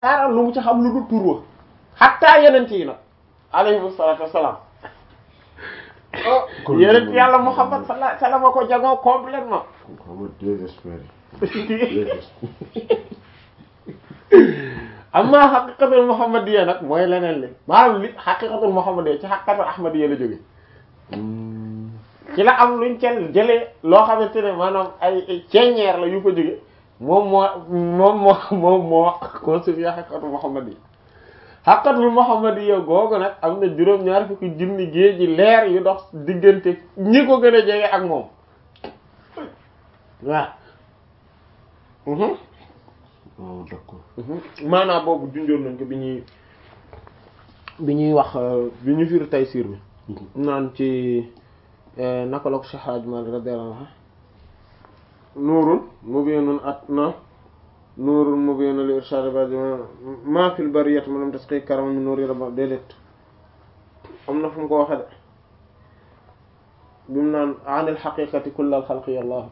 dara lu mu ci xam lu dul tur wa xattaa yeneen yi nag alayhi salaatu wassalaam kon yeneen yàlla Muhammad sallallahu alayhi wasallam ko jagoo complètement kon xam nga désespéré désespéré amma xaqiqatul muhammadiyya nag mooy leneen li maanaam li xaqiqatul muhammadiyya ci xaqiqatul ahmadiyya la jóge ci la am luñ cel jëlee loo xamante ne maanaam ay ay ceeñeer la yu fa jóge moom moo moom moo moom moo constitué xaqiqatul muhammadiyya xaqiqatul muhammadiyya googu nag am na juróom-ñaar fukki junni géej ji leer yu dox diggante ñi ko gën a jege ak moom waaw mhm oh d'accord maanaam boobu junjoon nañ ko bi ñuy bi ñuy wax bi ñu firi Taysiir bi naan ci naka la ko Cheikh Hadj Malick radiyallahu anhu nuurun mubiinun at na nuurun mubiinun li irshaad ibadi ma fil bariyati ma lam tasqi karama min nuuri rabba déedéet am na fu mu ko waxe de bi mu naan anil haqiqati kullal xalqi Allah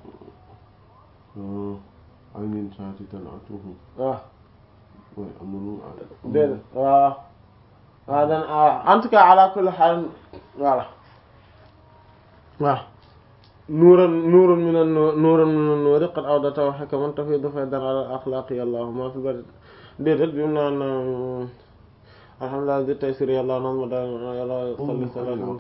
aynin saati talatuhu waaw mooy am na nu déedéet waaw waaw dan en tout cas ala kulli haal voilà waaw nuuran nuurun min an nuuran min an nuuri qad awdata wa hakaman tafiidu faydan ala al axlaaqi allahu ma fi bari déedéet bi mu naan alhamdulillah di taysir yàlla noonu ma daal yàlla salli salaam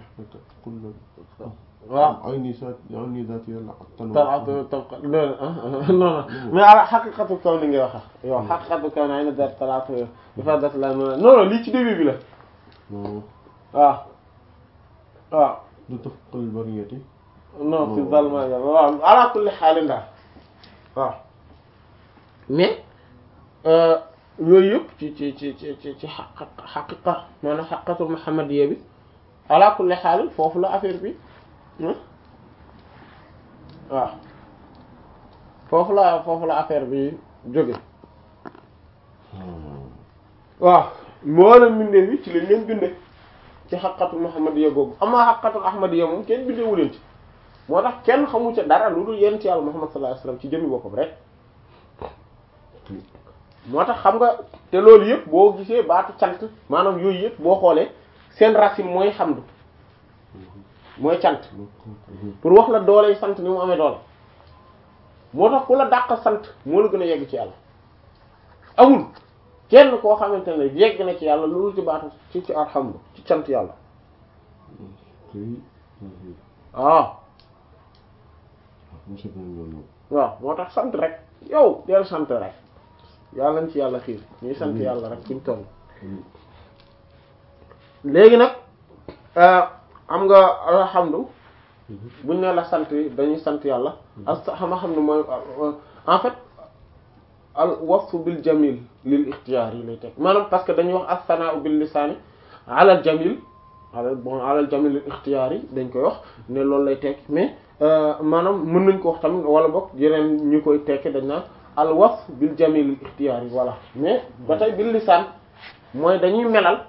waaw ayni saati ayni zaati yàlla talaatu tabqa non non mais ala xaqiqatu kaw ni ngay waxa yow xaqiqatu kaw na ay na daat talaatu bi fa dat la non non lii ci début bi la waaw waaw du tafqal bariyati non fi zalma ya waaw ala kulli xaalin daal waaw mais yooyu yëpp ci ci ci ci ci ci xaq xaqiqa maanaam xaqiqatul muhammadiyya bi ala kulli xaalin foofu la affaire bi waaw foofu la foofu la affaire bi jóge waaw mboolem mbindee bi ci lañ leen binde ci xaqatul muhammadiyya boobu amaa xaqatul ahmadiyya moom kenn bindeewu leen ci moo tax kenn xamu ca dara lu dul yent yàlla muhammad sallallahu alayhi wasallam ci jëmmi boppam rek moo tax xam nga te loolu yëpp boo gisee baatu cant maanaam yooyu yëpp boo xoolee seen racine mooy xamdu mooy cant pour wax la doole sant ni mu amee doole moo tax ku la dàq sant moo la gën a yegg ci yàlla amul kenn koo xamante ne yegg na ci yàlla loolu ci baatu ci ci alhamdu ci cant yàlla waaw waaw moo tax sant rek yow del sant rek yàlla ci yàlla xiir ñuy sant yàlla rek fuñ toll léegi nag am nga alhamdu buñ ne la sant dañuy sant yàlla as xama xam ne mooy en fait al wasfu bil jamil lil ixtiyaar yi lay teg maanaam parce que dañuy wax as-sana'u bil lisaani ala al jamil ala bon ala al jamil lil ixtiyaar yi dañ koy wax ne loolu lay teg mais maanaam mën nañ ko wax tamit wala boog yeneen ñu koy tekki dañ naan al wasf bil jamil lil ixtiyaar yi voilà mais ba tey bil lisaan mooy dañuy melal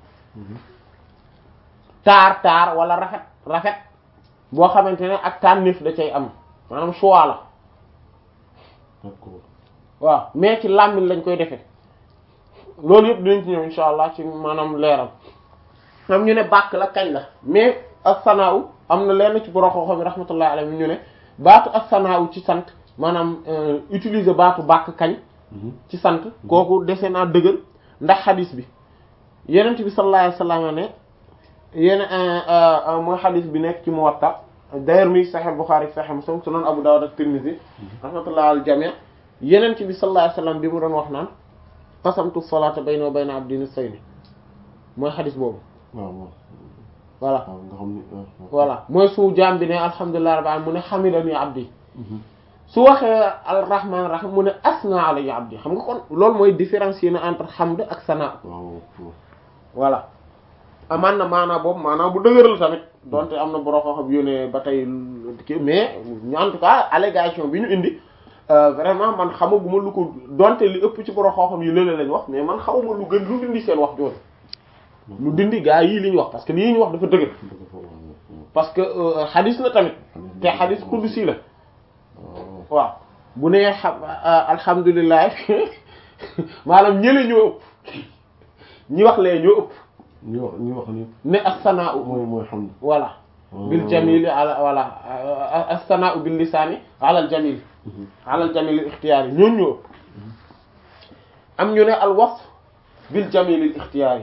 taar taar wala rafet rafet boo xamante ne ak tànnif da cay am maanaam choix la d'accord waaw mais ci làmmiñ lañ koy defee loolu yëpp dinañ ci ñëw insha allah ci maanaam leeral am ñu ne bàkk la kañ la mais as-sanaaw am na lenn ci borom xam-xam yi rahmatullahi alayhi ñu ne baatu as-sanaaw ci sant maanaam utiliser baatu bàkk kañ ci sant kooku dese naa dëgër ndax xadis bi yenent bi sallallahu alayhi wasallam ne yéen mooy xadis bi nekk ci Muwatta d'ailleurs mi Sahih Bukhari Sahih Muslim Sunan Abu Dawud ak Tirmidhi rahmatullah al jami' yenent bi sallallahu alayhi wasallam bi mu doon wax naan qasamtu salata bayna wa bayna abdi nisfayni mooy xadis boobu waaw waaw voilà waaw nga xam ni voilà mooy su jaam bi ne alhamdulillahi rabbil alamin mu ne hamidani abdi su waxee arrahman rahim mu ne asna alayya abdi xam nga kon loolu mooy différencier na entre hamd ak sana waaw voilà amaan na maanaa boobu maanaa bu dëgër la tamit donte am na boroo ko xam yónnee ba tey kii mais en tout cas allégation bi ñu indi vraiment man xamaguma lu ko donte li ëpp ci boroo xam yi lële lañ wax mais man xamuma lu gën lu dindi seen wax jooju lu dindi gaa yii li ñu wax parce que lii ñu wax dafa dëgër parce que xadis la tamit te xadis qudsi la waaw bu nee xam alhamdulilah maanaam ñële ñoo ëpp ñi wax lee ñoo ëpp ñu wax ñu wax ni ne as-sana'u mooy mooy xam ne voilà bil jamili ala voilà as-sana'u bil lisani ala al jamil ala al jamil al ikhtiyari ñooñu ñoo ëpp am ñu ne al wasf bil jamil al ikhtiyari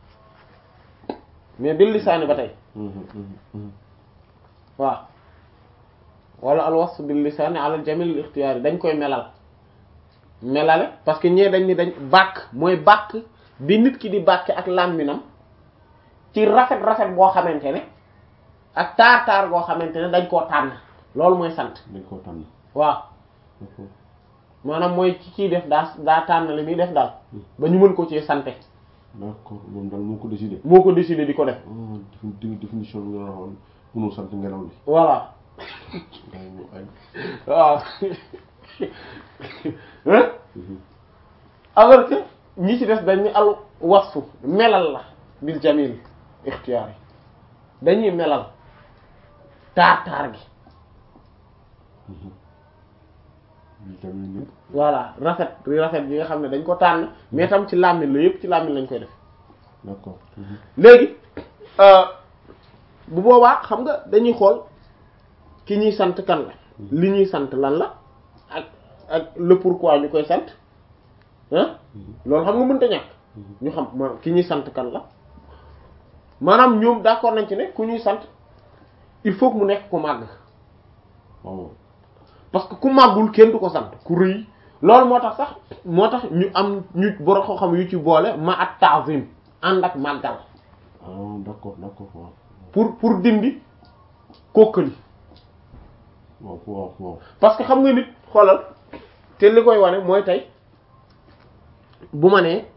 mais bil lisani ba tey waaw wala al wasf bil lisani ala al jamil al ikhtiyari dañ koy melal melale parce que ñee dañ ni dañ bàkk mooy bàkk bi nit ki di bàkke ak làmminam ci rafet rafet boo xamante ne ak taar taar boo xamante ne dañ koo tànn loolu mooy sant dañ koo tànn waaw d'accord maanaam mooy ci ciy def daa daa tànn li muy def daal ba ñu mën ko ci sante d'accord moom daal moo ko décidé moo ko décidé di ko def ah défi définition bi nga waxoon mënul sant ngelaw li voilà ngay ñu ay waaw hein alors que ñi ci des dañ ni al wasfu melal la bil jamil ixtiyaar yi dañuy melal taar taar gi ñu tamit ni voilà rafet rafet bi nga xam ne dañ ko tànn mais tam ci làmmiñ la yépp ci làmmiñ lañ koy def d'accord léegi bu boobaa xam nga dañuy xool ki ñuy sant kan la li ñuy sant lan la ak ak le pourquoi ñu koy sant ah loolu xam nga mënta ñàkk ñu xam maanaam ki ñuy sant kan la maanaam ñoom d'accord nañ ci ne ku ñuy sant il faut que mu nekk ku màgg waaw parce que ku màggul kenn du ko sant ku rëy loolu moo tax sax moo tax ñu am ñu borom koo xam yu ci boole ma at ta'zim ànd ak màggal ah d'accord d'accord waaw pour pour dindi kokkali waaw waaw waaw parce que xam nga nit xoolal te li koy wane mooy tey bu ma nee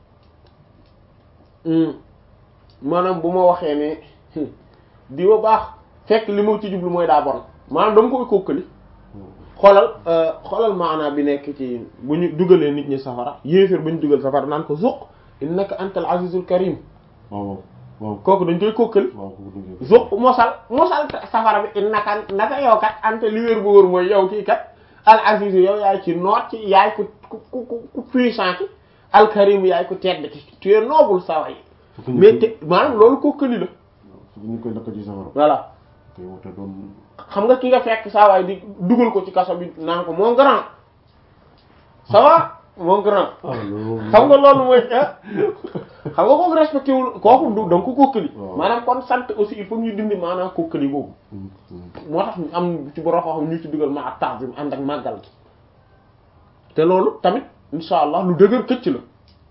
maanaam bu ma waxee ne diwa baax fekk li ma ci jublu mooy daa bon maanaam dama koy kokkali xoolal xoolal maanaa bi nekk ci bu ñu dugalee nit ñi safara yéeféer bu ñu dugal safara naan ko zuq innaka antal azizul karim waaw waaw kooku dañ koy kokkali waaw ko dëgg zuq mosal mosal safara bi innaka naka yow kat ante li wér bu wóor mooy yow kii kat al aziz yow yaay ci noot ci yaay ku ku ku ku puissant ki al karim yaay ku tedd ki tu es noble sa way mais te maanaam loolu kokkali la fu ñu koy lakk ci safara voilà koy wute doon xam nga ki nga fekk saa waay di dugal ko ci kaso bi naan ko mon grand ça va mon grand ah loolu xam nga loolu mooy ah xam nga kooku respecté wul kooku du da nga ko kokkali waaw. maanaam kon sant aussi il faut ñu dindi maanaam kokkali boobu moo tax ñu am ci borom xam ñu ci dugal ma ak ta'zim ànd ak màggal gi te loolu tamit insha allah lu dëgër këcc la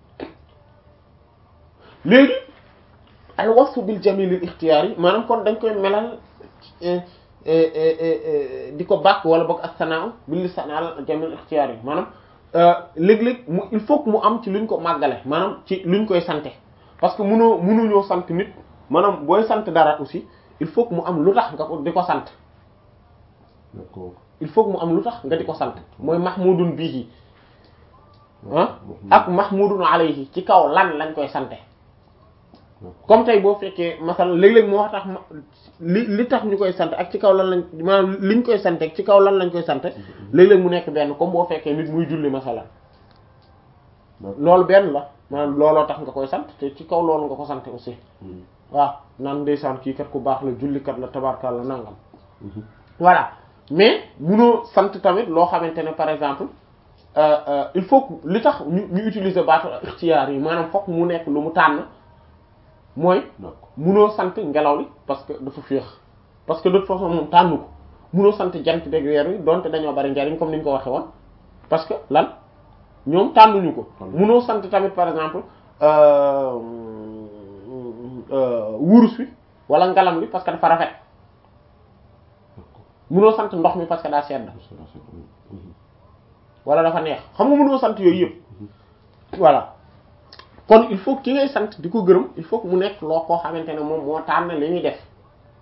léegi al wasfu bil jamil al ikhtiyari maanaam kon dañ koy melal eh, eh, eh, eh, di ko bàkk wala boog ak sanaaw bil lisan al jamil al ikhtiyari maanaam euh, léeg-léeg mu il faut que mu am ci luñ ko màggale maanaam ci luñ koy sante parce que mënoo mënuñoo sant nit maanaam booy sant dara aussi il faut que mu am lu tax nga ko di ko sant d'accord il faut que mu am lu tax nga di ko sant mooy mahmudun bihi ah ak mahmudun alayhi ci kaw lan lañ koy sante comme tey boo fekkee masal léeg-léeg moo tax ma li li tax ñu koy sant ak ci kaw lan lañ maanaam liñ koy sante ak ci kaw lan lañ koy sante léeg-léeg mu nekk benn comme boo fekkee nit muy julli masalan loolu benn la maanaam looloo tax nga koy sant te ci kaw loolu nga ko sant aussi waaw naan ndeysaan kii kat ku baax la jullikat la tabarkalla nangam voilà mais munoo sant tamit loo xamante ne par exemple euh, euh, il faut que li tax ñu ñu utiliser baatu ixtiyaar yi maanaam fokk mu nekk lu mu tànn mooy d'accord munoo sant ngelaw li parce que dafa féex parce que de toute façon moom tànn ko munoo sant jant beeg weer wi donte dañoo bari njariñ comme ni ñu ko waxee woon parce que lan ñoom tànnuñu ko munoo sant tamit par exemple euh, euh, wurus wi wala ngalam li parce que dafa rafet munoo sant ndox mi parce que daa sedd wala dafa neex xam nga mënoo sant yooyu yëpp voilà kon il faut ki ngay sant di ko gërëm il faut que mu nekk loo koo xamante ne moom moo tànn li ñuy def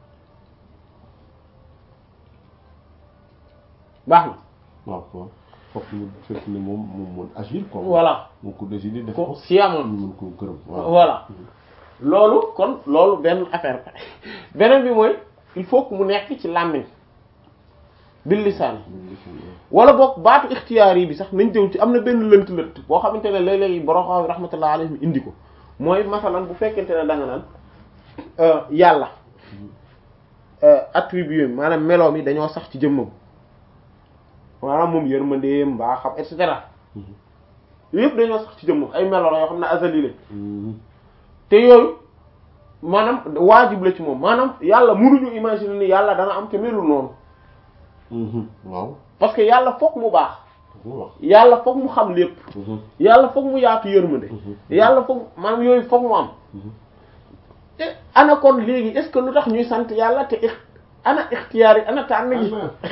baax na waaw waaw fokk ñu fekk ne moom moom moom agir quoi voilà moo ko décidé def ko ko si amoon ñu mën ko gërëm waaw voilà loolu kon loolu benn affaire beneen bi mooy il faut que mu nekk ci làmmiñ bil lisaan wala boog baatu ixtiyaar yi bi sax nañ jëw ci am na benn lënt lënt boo xamante ne léeg-léeg borom xam rahmatullah alayhim indi ko mooy masalan bu fekkente ne da nga naan yàlla attribut maanaam meloom yi dañoo sax ci jëmmam maanaam moom yërmandeem mbaa xam et cetera yëpp dañoo sax ci jëmmam ay melo la yoo xam ne azali la te yooyu maanaam waajib la ci moom maanaam yàlla mënuñu imaginer ni yàlla dana am te melul noonu waaw parce que yàlla fokk mu baax yàlla fokk mu xam lépp yàlla fokk mu yaatu yërmande yàlla fokk maanaam yooyu fokk mu am te ana kon léegi est-ce que lu tax ñuy sant yàlla te ix ana ixtiyaar yi ana tànn gi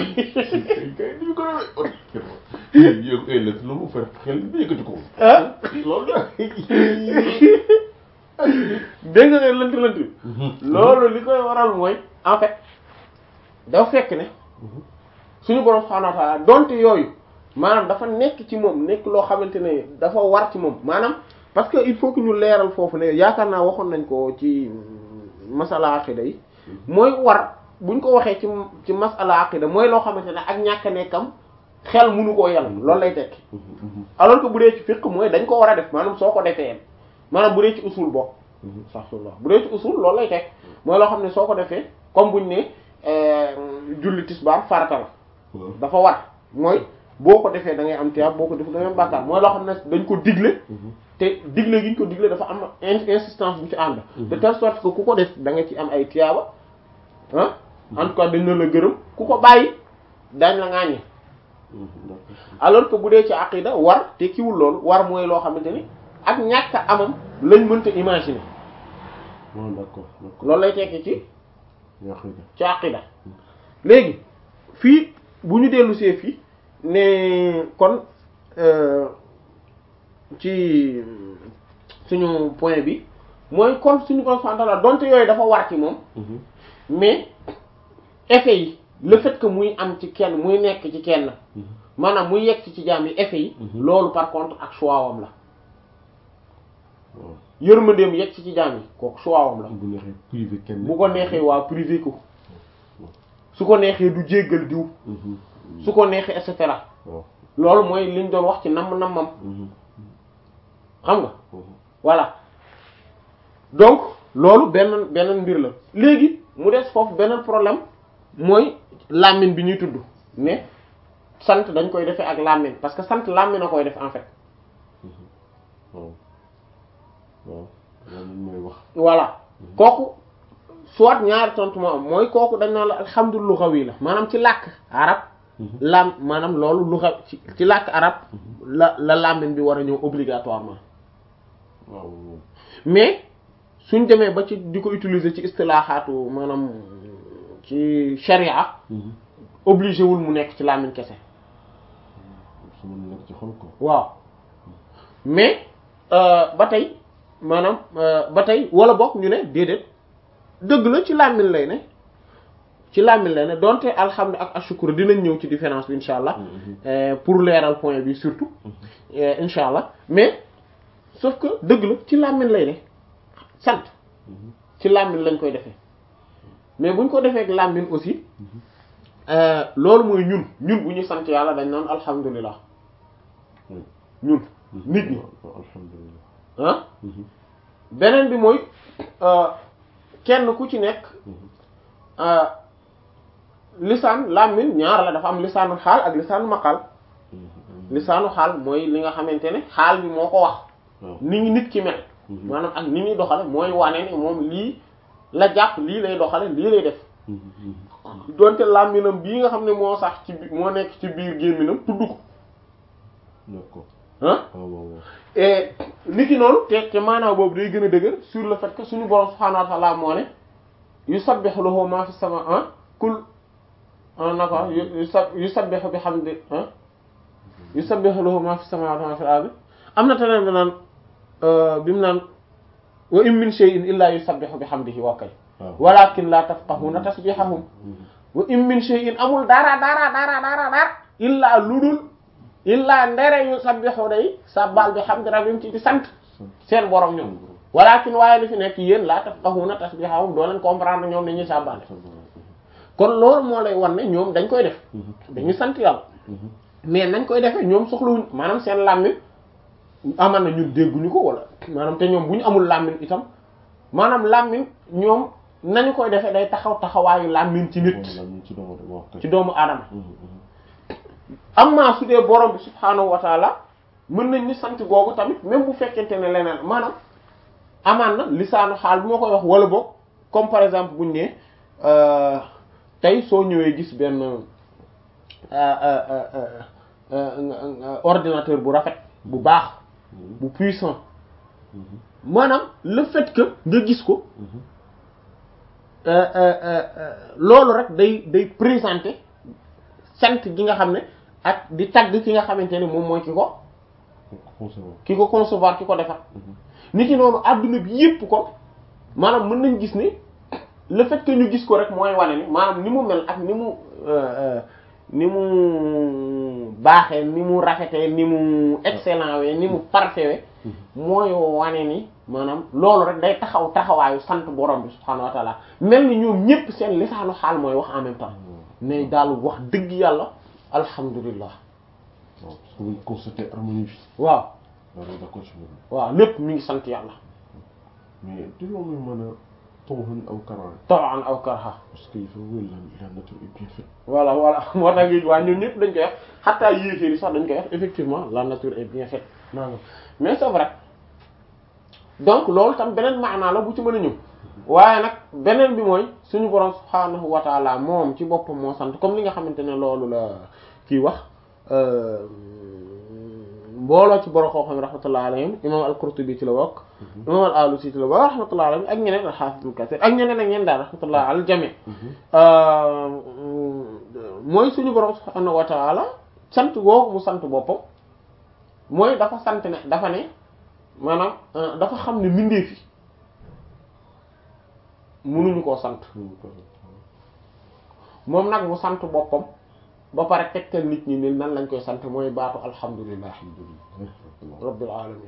lu mu fer xel bi yëkkati ko ah loolu la dégg nga lënt lënt bi loolu li koy waral mooy en fait dafa fekk ne suñu borom subhanahu wa ta'ala donte yooyu maanaam dafa nekk ci moom nekk loo xamante ne dafa war ci moom maanaam parce que il faut que ñu leeral foofu ne yaakaar naa waxoon nañ ko ci masala aqida yi mooy war buñ ko waxee ci ci masala aqida mooy loo xamante ne ak ñàkk nekkam xel mënu koo yàlla loolu lay tekki alors que bu dee ci fiqh mooy dañ ko war a def maanaam soo ko defee maanaam bu dee ci usul bokk astaghfirullah bu dee ci usul loolu lay tekk mooy loo xam ne soo ko defee comme buñ ne julli tisbaar farata la dafa war mooy boo ko defee da ngay am tiyaab boo ko def da ngay am bàkkaar mooy loo xam ne dañ ko digle te digle gi ñu ko digle dafa am insistance bu ci ànd de telle sorte que ku ko def da nga ci am ay tiyaaba ah en tout cas dañ na la gërëm ku ko bàyyi dañ la ŋaañe alors que bu dee ci aqida war te kiwul loolu war mooy loo xamante ni ak ñàkk amam lañ mënta imaginer d'accord d'accord loolu lay tekki ci yaqida ci aqida léegi fii bu ñu dellu see fii ne kon ci suñu point bi mooy kon suñu ko fantala donte yooyu dafa war ci moom mais effet yi le fait que muy am ci kenn muy nekk ci kenn maanaam muy yegg ci jaam yi effet yi loolu par contre ak choix wam la yërmandeem yegg ci jaam yi kooku choix wam la bu neexee privé kenn bu ko neexee waa privé ko su ko neexee du jéggal diw su ko neexee et cetera loolu mooy liñ doon wax ci namm nammam xam nga voilà donc loolu benn beneen mbir la léegi mu des foofu beneen problème mooy làmmiñ bi ñuy tudd mais sant dañ koy defee ak làmmiñ parce que sant làmmiñ a koy def en fait waaw waaw loolu mooy wax voilà kooku soit ñaari tontu moo am mooy kooku dañ naan la alhamdulilah lugawi la maanaam ci làkk arab lam maanaam loolu luga ci ci làkk arab la la làmmiñ bi war a ñëw obligatoirement waaw mais suñ demee ba ci di ko utiliser ci istilaaxaatu maanaam ci sharia obligé wul mu nekk ci làmmiñ kese su mën nekk ci xol ko waaw mais ba tey maanaam ba tey wala bokk ñu ne déedéet dëgg la ci làmmiñ lay ne ci làmmiñ lay ne donte alhamdu ak ashukru dinañ ñëw ci différence bi insha allah pour leeral point bi surtout insha allah mais sauf que dëgg la ci làmmiñ lay ne sant ci làmmiñ lañ koy defee mais buñ ko defee ak làmmiñ aussi loolu mooy ñun ñun bu ñu sant yàlla dañ naan alhamdulilah ñun nit ñi alhamdulilah ah beneen bi mooy kenn ku ci nekk lisaan làmmiñ ñaar la dafa am lisaanu xaal ak lisaanu maqal lisaanu xaal mooy li nga xamante ne xaal bi moo ko wax ni ngi nit ki mel maanaam ak ni muy doxale mooy wane ne moom lii la jàpp lii lay doxale lii lay def donte làmminam bii nga xam ne moo sax ci bi moo nekk ci biir gémminam tudd ko d'accord ah waaw waaw waaw et nit ki noonu te te maanaam boobu day gën a dëgër sur le fait que suñu borom subhaanahu wa ta'ala moo ne yusabbihu lahu ma fi sama ah kul na ko yusabbihu bi hamdi ah yusabbihu lahu ma fi samawati wa ma fil ardi am na teneen bi naan bi mu naan wa in min shay'in illa yusabbihu bi hamdihi wa kay walakin la tafqahuna tasbihahum wa in min shay'in amul dara dara dara dara dara illa ludul illa ndere yusabbihu day sabbal bi hamdi rabbim ci di sant seen borom ñoom walakin waaye li fi nekk yéen la tafqahuna tasbihahum doo leen comprendre ñoom ni ñuy sàbbaale kon loolu moo lay wan ne ñoom dañ koy def dañuy sant yàlla mais nañ koy defee ñoom soxlawuñ maanaam seen làmmiñ amal na ñun dégguñu ko wala maanaam te ñoom bu ñu amul làmmiñ itam maanaam làmmiñ ñoom nañu koy defee day taxaw taxawaayu làmmiñ ci nit ci doomu wax ci doomu aadama amma su dee borom bi subhaanahu wa taala mën nañ ni sant googu tamit même bu fekkente ne leneen maanaam amaan na lisaanu xaal bi ma koy wax wala boog comme par exemple buñ ne tey soo ñëwee gis benn ordinateur bu rafet bu baax bu puissant maanaam le fait que nga gis ko loolu rek day day présenter sant gi nga xam ne ak di tagg ki nga xamante ne moom mooy ki ko ki ko concevoir ki ko defar nit ki noonu adduna bi yépp ko maanaam mën nañ gis ni le fait que ñu gis ko rek mooy wane ni maanaam ni mu mel ak ni mu ni mu baaxee ni mu rafetee ni mu excellent we ni mu parfait we mooy wane ni maanaam loolu rek day taxaw taxawaayu sant borom bi subhaanahu wa taala mel ni ñoom ñépp seen lisaanu xaal mooy wax en même temps ne daal wax dëgg yàlla alhamdulillah waaw parce que buñ constaté harmonie bi waaw loolu d'accord ci moom waaw lépp mi ngi sant yàlla mais di loolu mën a tawhan aw karaan tawan aw karha parce que il faut que la la nature est bien faite voilà voilà moo tax ngi waa ñun ñëpp dañ koy wax xataa yéeféer yi sax dañ koy wax effectivement la nature est bien faite nangam mais c'est vrai donc loolu tam beneen maanaa la bu ci mën a ñëw waaye nag beneen bi mooy suñu borom subhaanahu wa taala moom ci boppam moo sant comme li nga xamante ne loolu la kii wax mbooloo ci borom xam-xam rahmatullahi alayhim imam al-Qurtubi ci la bokk imam al-Alusi ci la bokk rahmatullahi alayhim ak ñeneen al-Hafiz ibn Kathir ak ñeneen ak ñeneen daal rahmatullahi al jami mooy suñu borom subhaanahu wa taala sant googu mu sant boppam mooy dafa sant ne dafa ne maanaam dafa xam ne mbindeef yi mënuñu koo sant moom nag mu sant boppam ba pare tegtal nit ñi ni nan lañ koy sant mooy baatu alhamdulillah rabbil alamin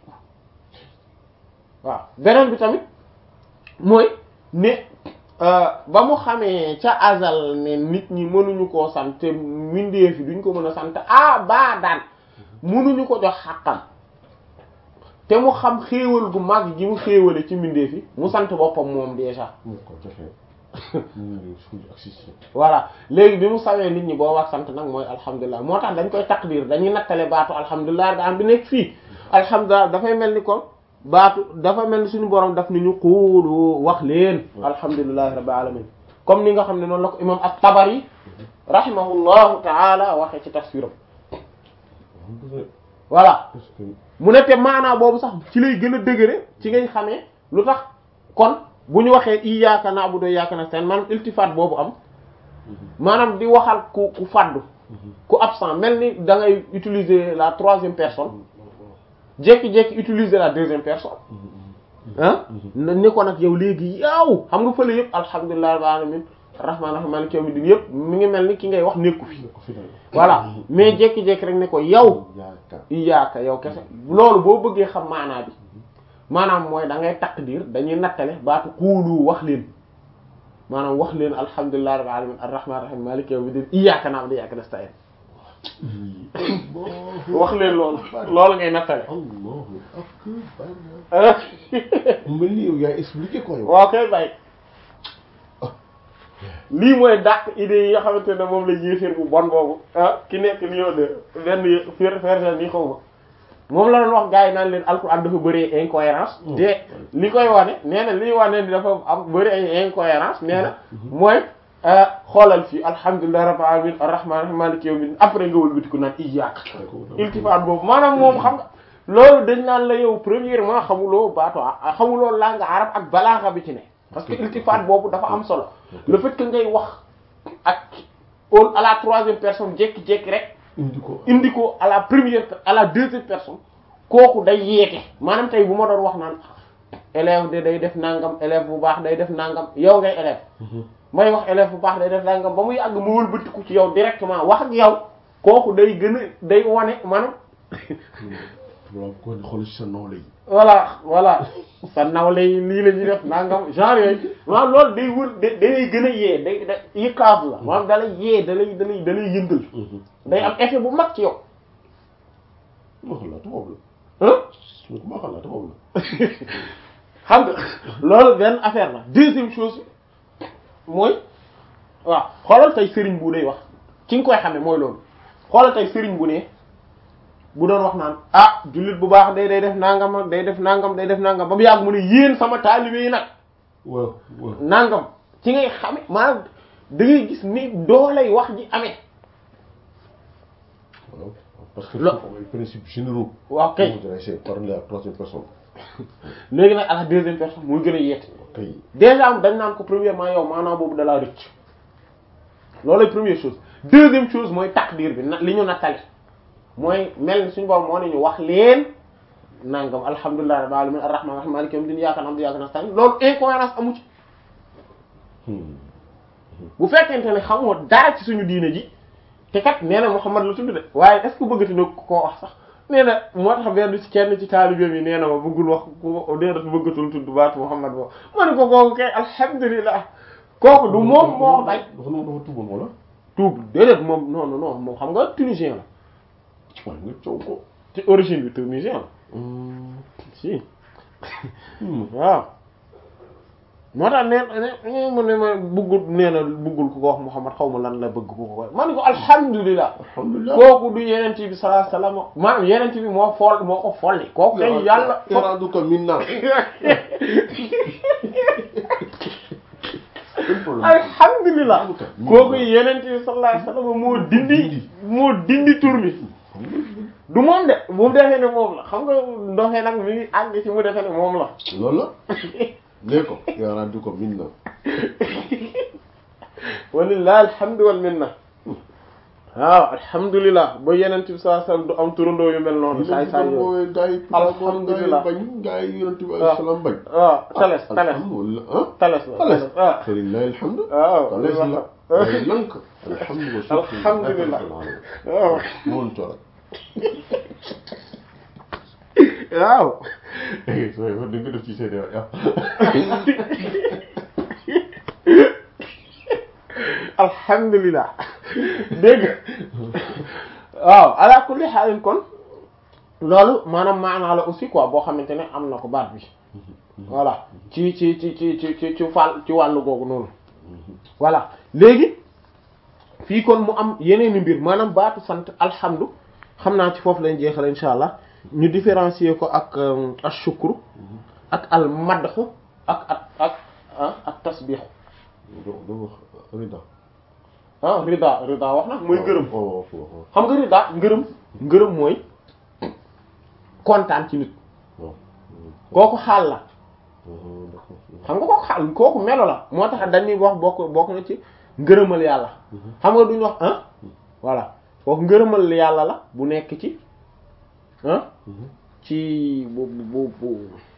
waaw beneen bi tamit mooy ne ba mu xamee ca azal ne nit ñi mënuñu koo sant te mbindeef yi duñ ko mën a sant ah baa daan mënuñu ko jox xàqam te mu xam xéewal gu mag gi mu xéewale ci mbindeef yi mu sant boppam moom déjà voilà léegi bi mu sawee nit ñi boo wax sant nag mooy alhamdulilah moo tax dañ koy taqdir dañuy nattale baatu alhamdulilah da am bi nekk fii alhamdulilah dafay mel ni kon baatu dafa mel ni suñu borom daf ni ñu xuulu wax leen alhamdulilahi rabbil alamin comme ni nga xam ne noonu la ko imam at-Tabari rahimahullahu taala waxee ci tafsiram voilà mu ne te maanaa boobu sax ci lay gën a dëgëre ci ngay xamee lu tax kon bu ñu waxee iyyaka na'budu wa iyyaka nasta'in maanaam iltifaat boobu am maanaam di waxal ku ku fàddu ku absent mel ni da ngay utiliser la troisième personne jékki-jékki utiliser la deuxième personne ah ni ko nag yow léegi yow xam nga fële yëpp alhamdulillahi rabbil alamin rahmaan rahim maliki yawmiddin yëpp mi ngi mel ni ki ngay wax nekku fi voilà mais jékki-jékki rek ne ko yow iyyaka yow kese loolu boo bëggee xam maanaa bi maanaam mooy da ngay taqdir dañuy nattale baatu xuulu wax leen maanaam wax leen alhamdulillahi rabbil alamin arrahman rahim maliki yawmiddin iyyaka na'budu wa iyyaka nasta'in wax leen loolu loolu ngay nattale Allahu akbar mel ni yow yaa expliqué ko yow waaw kay bay lii mooy dàq idées yi nga xamante ne moom la yéeféer bu bon boobu ah ki nekk Lyon de benn fer fersen ni xaw ma moom la doon wax gars yi naan leen alxuraan dafa bëri incohérence te li koy wane nee na li wane ni dafa am bëri ay incohérence nee na mooy xoolal fii alhamdulillahi rabbil alamin arrahman rahim maliki yawmiddin après nga wëlbatiku naan iyyaak iltifaat boobu maanaam moom xam nga loolu dañ naan la yow premièrement xamuloo baatu xamuloo langue arabe ak balaaxa bi ci ne parce que iltifaat boobu dafa am solo le fait que ngay wax ak au à la troisième personne jékki-jékki rek indi ko indi ko à la première à la deuxième personne kooku day yeete maanaam tey bu ma doon wax naan élève de day def nangam élève bu baax day def nangam yow ngay élève may wax élève bu baax day def nangam ba muy àgg mu wëlbatiku ci yow directement wax ak yow kooku day gën a day wane maanaam voilà ko di xool ci sa nawle yi voilà voilà sa nawle yi lii la ñuy def nangam genre yooyu maanaam loolu day wër da day gën a yee day da yëkkaaf la maanaam da lay yee da lay da lay da lay yëngal day am effet bu mag ci yow ma xam laa tubaab la ah ma xam laa tubaab la xam nga loolu benn affaire la deuxième chose mooy waaw xoolal tey sëriñ bu day wax ki nga koy xamee mooy loolu xoolal tey sëriñ bu ne bu doon wax naan ah jullit bu baax day day def nangam ak day def nangam day def nangam ba mu yàgg mu ne yéen sama taalibe yi nag waaw waaw nangam ci ngay xame maanaam da ngay gis ni doolay wax ji amee waaw parce que Lo- foofu ay principes généraux waaw kay on dirait c'est parler à troisième personne léegi nag à la deuxième personne muy gën a yeete kay déjà am dañ naan ko premièrement yow maanaam boobu dalaa rëcc loolu première chose deuxième chose mooy takdir bi na li ñu nattali mooy mel ni suñu borom moo ne ñu wax leen nangam alhamdulillahi rabbil alamin arrahman arrahim maliki yawmid din iyyaka na'budu wa iyyaka nasta'in loolu incohérence amu ci bu fekkente ne xamoo dara ci suñu diine ji te kat nee na Muhammad la tudd de waaye est ce que bëggati na koo wax sax nee na moo tax benn ci kenn ci taalibeem yi nee na ma bëggul wax ku nee na bëggatul tudd baatu Muhammad boobu ma ne ko kooku kay alhamdulilah kooku du moom moo bañ dafa noonu dafa tuuboon wala tuub déedéet moom non non non moom xam nga tunisien la waaye nga coow ko ci origine bi tunisien la si waaw moo tax nee na mu ne ma bëggul nee na bëggul ku ko wax Muhammad xaw ma lan la bëgg ku ko wax ma ne ko alhamdulilah alhamdulilah kooku du yenent bi sallallahu alayhi wasallam maanaam yenent bi moo fool moo ko folli kooku kay yàlla yaraadu ko min naa alhamdulilah kooku yenent bi sallallahu alayhi wasallam moo dindi moo dindi tur bi du moom de bu defee ne moom la xam nga ndoxee nag mi ngi àgg ci mu defee ne moom la loolu la nee ko yaraadu ko min naa walillahi alhamdu wal minna waaw alhamdulilah ba yenent bi sallallahu alayhi wasallam du am turandoo yu mel noonu saay saay yooyu gaa yi Alhamdulillah. bañ gaa yi yonent bi alayhi salaam bañ waaw tales tales alhamdulillah ah tales la tales waaw falillahi alhamdu waaw tales la waaye lank alhamdulillah Alhamdulillah. waaw moon to rek waaw sooy war di nga def ci seen yow alhamdulilah dégg nga waaw ala kulli xaalin kon loolu maanaam maanaa la aussi quoi boo xamante ne am na ko baat bi voilà ci ci ci ci ci ci ci fàll ci wàllu googu noonu voilà léegi fii kon mu am yeneeni mbir maanaam baatu sant alhamdu xam naa ci foofu lañ jeexal insha allah ñu différencier ko ak euh, ashukru ak al madhu ak ak ak ah ak tasbih doo doo wax rida ah rida rida wax na mooy gërëm waaw waaw waaw xam nga rida ngërëm ngërëm mooy kontaan ci nit waaw kooku xaal la d'accord xam nga kooku xaal kooku melo la moo tax dañuy wax bokk bokk na ci ngërëmal yàlla xam nga duñu wax ah voilà kooku ngërëmal yàlla la bu nekk ci ah ci bu bu bu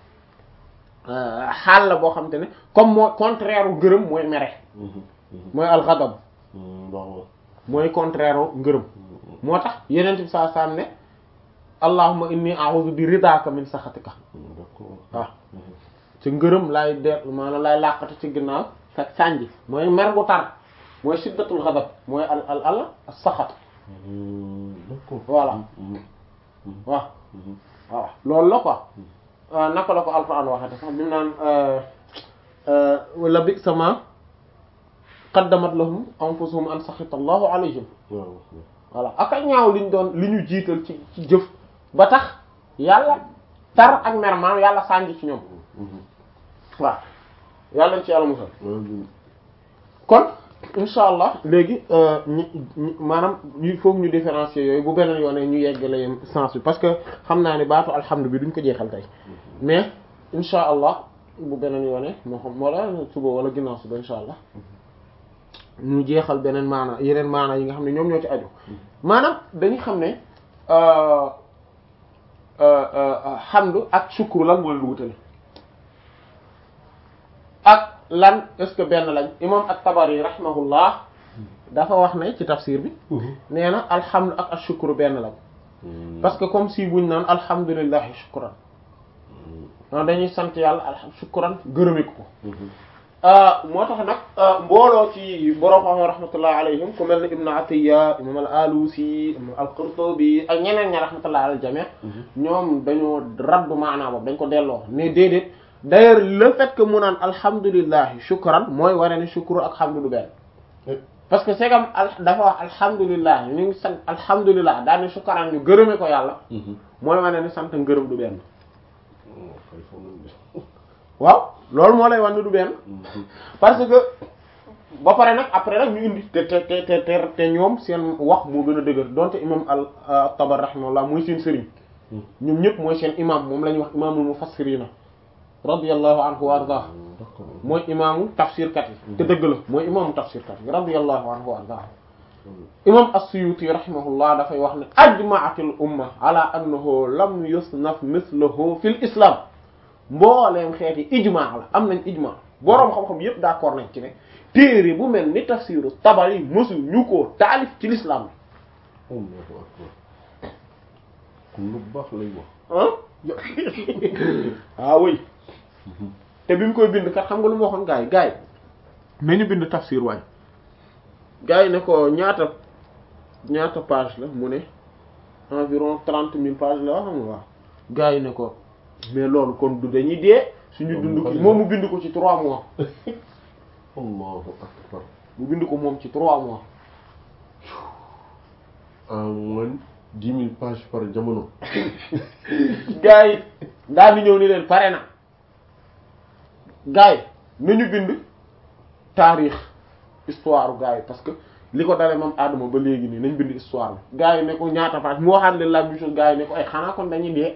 xaal la boo xam te ne comme moo contraire u ngërëm mooy mere mooy alxadab waaw mooy contraire u ngërëm moo tax yeneen bi saa saam ne allahumma inni a'udhu bi ridaka min saxatika d'accord waaw ci ngërëm laay de maanaam laay làqatu ci ginnaaw sa sànji mooy mer gu tar mooy siddatul xadab mooy al al al saxat d'accord voilà waaw waaw loolu la quoi naka la ko alquran waxate sax bi mu naan wala bi sama qaddamat lahum anfusuhum an saxita allahu alayhim waaw voilà ak a ñaaw liñ doon li ñu jiital ci ci jëf ba tax yàlla tar ak mer maanaam yàlla sànji ci ñoom waaw yàlla nañ ci yàlla musal kon insha allah léegi ñi ñi maanaam il faut que ñu différencier yooyu bu beneen yoonee ñu yeggale sens bi parce que xam naa ne baatu alhamdu bi duñ ko jeexal tey mais insha allah bu beneen yoonee moo xam wala suba wala ginnaaw suba insha allah ñu jeexal beneen maana yeneen maana yi nga xam ne ñoom ñoo ci aju maanaam dañu xam ne hamdu ak shukru lan mooy lu wutale ak lan est-ce que benn lañ imam at-Tabari rahimahullah dafa wax ne ci tafsir bi nee na alhamdu ak ashukru benn lañ parce que comme si buñ naan alhamdulillahi shukran non dañuy sant yàlla alham shukran gërëme ko moo tax nag mbooloo ci borom xam rahmatullahi alayhim ku mel ne Ibn Atiyya imam al-Alusi imam al-Qurtubi ak ñeneen ña rahmatullahi alal jami' ñoom dañoo raddu maanaa boobu dañ ko delloo ne déedéet d'ailleurs le fait que mu naan alhamdulillahi shukran mooy waree ne shukru ak hamdu du benn parce que c'est comme al dafa wax alhamdulilah ñu ngi sant alhamdulilah daal ni shukran ñu gërëme ko yàlla mooy wane ni sant ngërëm du benn waaw loolu moo lay wan ni du benn parce que ba pare nag après nag ñu indi te te te te te ñoom seen wax moo gën a dëgër donte imam al Tabari rahimahullah mooy seen sëriñ ñoom ñëpp mooy seen imam moom la ñuy wax imaamul mufassirina radiyallahu anhu wa ardah mooy imaamu tafsirkat yi te dëgg la mooy imaamu tafsirkat yi radiyallahu anhu wa ardah imam as-Suyuti rahimahullah dafay wax ne ajma'atil umma ala annahu lam yusnaf mithluhu fil islam mbooleem xeeti ijmaa la am nañ ijmaa boroom xam-xam yépp d'accord nañ ci ne téere bu mel ni tafsiru Tabari mosu ñu ko taalif ci l'islam bi lu baax lay wax ah oui te bi mu koy bind kat xam nga lu ma waxoon gars yi gars yi nañu bind tafsir waay gars yi ne ko ñaata ñaata page la mu ne environ trente mille pages la xam nga waaw gars yi ne ko mais loolu kon du dañuy dee suñu dund ki moom mu bind ko ci trois mois allahu akbar mu bind ko moom ci trois mois en moins dix mille pages par jamono gars yi daal di ñëw ni leen pare na gars yi nañu bind taarix histoire gars yi parce que li ko dalee moom Adama ba léegi nii nañ bind histoire bi gars yi ne ko ñaata page mu waxaat leen la même chose gars yi ne ko ay xanaa kon dañuy dee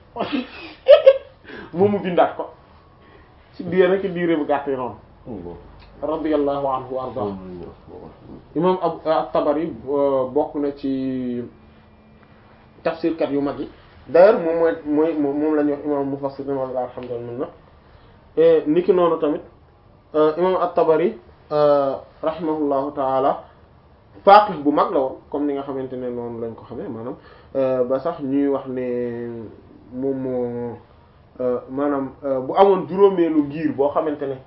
moom mu bindaat ko ci diir rek diire bu gàtt yi noonu radiyallahu anhu wa arda imam at-Tabari bokk na ci tafsirkat yu mag yi d'ailleurs moom mooy mooy moom la ñuy wax imam mufassir walla alhamdulillah niki noonu tamit imam at-Tabari rahimahullahu taala faqih bu mag la woon comme ni nga xamante ne noonu lañ ko xamee maanaam ba sax ñuy wax ne moom moo maanaam bu amoon juróomeelu ngir boo xamante ne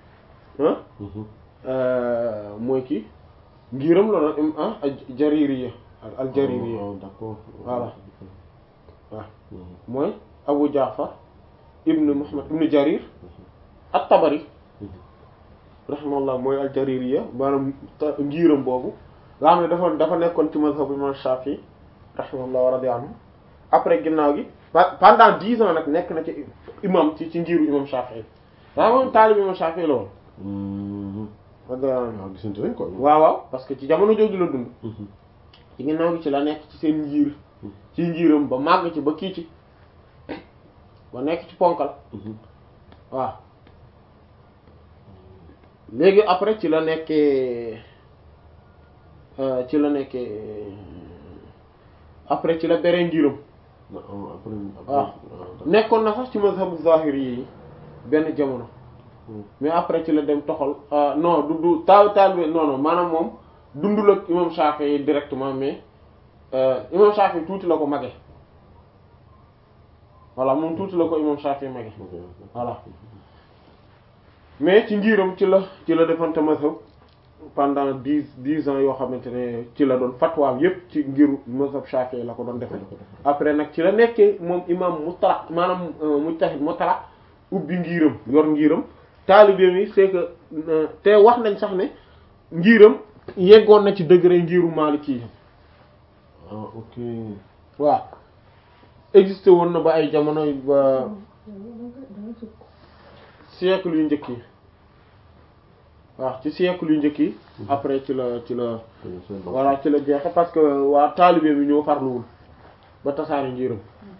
mooy kii ngiram la doon ah jaririya al jaririya d'accord voilà waaw mooy Abu Jaafar ibn Muhammad ibn Jarir at-Tabari rahimahullah mooy al jaririya maanaam ngiram boobu nga xam ne dafa dafa nekkoon ci mazhab imam Shafi rahimahullah wa radiya anhu après ginnaaw gi pendant dix ans nag nekk na ci imam ci ci ngiru imam Shafi daa moom taalib imam Shafi la woon waaw gisante nañ ko waaw waaw parce que ci jamono jooju la dund ci ginnaaw gi ci la nekk ci seen njiir ci njiiram ba màgg ci ba kii ci ba nekk ci ponkal waaw léegi après ci la nekkee ci la nekkee après ci la bere njiiram waaw nekkoon na sax ci mazhabu zahiri yi benn jamono mais après ci la dem toxal non du du taaw taal bi non non maanaam moom dundul ak imam Shafi'i directement mais imam Shafi'i tuuti la ko mage voilà moom tuuti la ko imam Shafi'i mage voilà mais ci ngiram ci la ci la defante mazhab pendant dix dix ans yoo xamante ne ci la doon fatwaam yépp ci ngiru mazhab Shafi'i la ko doon defe après nag ci la nekkee moom imam mutlaq maanaam mujtahid mutlaq ubbi ngiram yor ngiram taalibe mi c'est que te wax nañ sax ne ngiram yeggoon na ci degré ngiru Maliki ah ok waaw existé woon na ba ay jamono ba siècle yu njëkk yi waaw ci siècle yu njëkk yi après ci la ci la voilà ci la jeexe parce que waa taalibe bi ñoo farluwul ba tasaari ngiram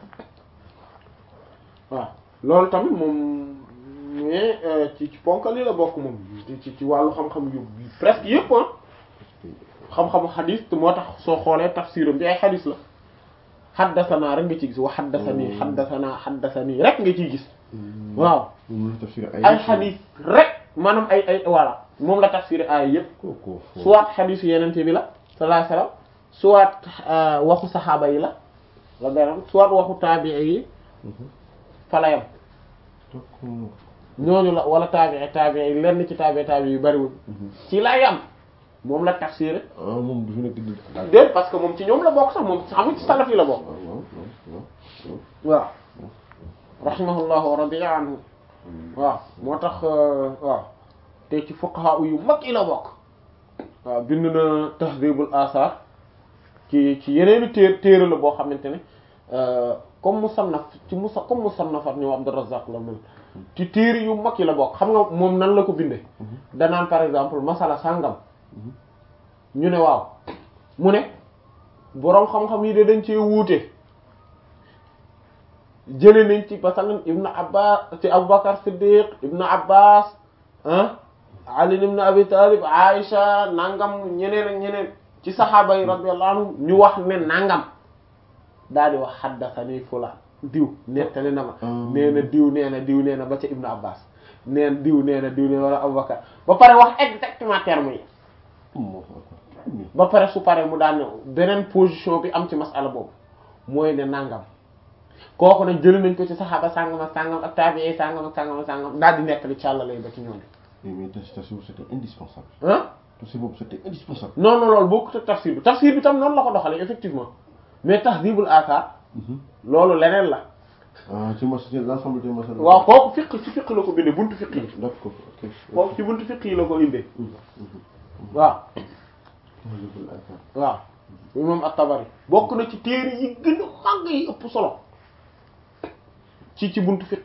waaw loolu tamit moom mais ci ci ponkal yi la bokk moom ci ci wàllu xam-xam yu presque yëpp ah xam-xamu xadis te moo tax soo xoolee tafsiram bi ay xadis la xaddasanaa rek nga ciy gis wa xaddasanii xaddasanaa xaddasanii rek nga ciy gis waaw ay xadis rek maanaam ay ay voilà moom la tafsir ay yëpp soit xadisu yenente bi la sallallahu alayhi wasallam soit waxu saxaaba yi la la benn soit waxu taabi'i yi falayam d'accord ñooñu la wala taabi'i taabi'i yi lenn ci taabi'i taabi'i yu bariwul ci lay am moom la tafsir ah moom du fi nekk di déet parce que moom ci ñoom la bokk sax moom xam nga ci salaf yi la bokk waaw waaw waaw waaw waaw rahimahullahu wa radiya anhu waaw moo tax waaw te ci fuqaha yu mag yi la bokk waaw bind na tahdhibul asar ci ci yeneeni téer téere la boo xamante ne comme musannaf ci musa comme musannafat ñoom Abdurrazzaq la mel ci téere yu mag yi la bokk xam nga moom nan la ko binde danaan par exemple masala sàngam ñu ne waaw mu ne boroom xam-xam yi de dañ cee wuute jële nañ ci masalan ibnu abbas ci aboubacar siddiq ibnu abbas ah ali ibnu abi talib aisha nangam ñeneen ak ñeneen ci saxaaba yi radiyallahu anhum ñu wax ne nangam daal di wax xaddasani fulaan diw nettali na ma nee na diw nee na diw nee na ba ca ibnu abbas neen diw nee na diw nee na wala aboubacar ba pare wax exactement terme yi ba pare su pare mu daan ne beneen position bi am ci masala boobu mooy ne nangam kooku nag jëli nañ ko ci saxaaba sàngam ak sàngam ak tabi'i sàngam ak sàngam ak sàngam daal di nekk li càllale ba ci ñooñu. mais tafsir c'était indispensable. ah. tafsir boobu c'était indispensable. non non loolu bokkut ak tafsir bi tafsir bi tam noonu la ko doxalee effectivement mais tahdhibul athar loolu leneen la. ah ci mos ci l'ensemble des masala. waaw kooku fiq ci fiq la ko bindee buntu fiq yi. d'accord ok. kooku ci buntu fiq yi la ko indee. waaw. waaw. moom at-Tabari bokk na ci téere yi gën a màgg yi ëpp solo ci ci buntu fiq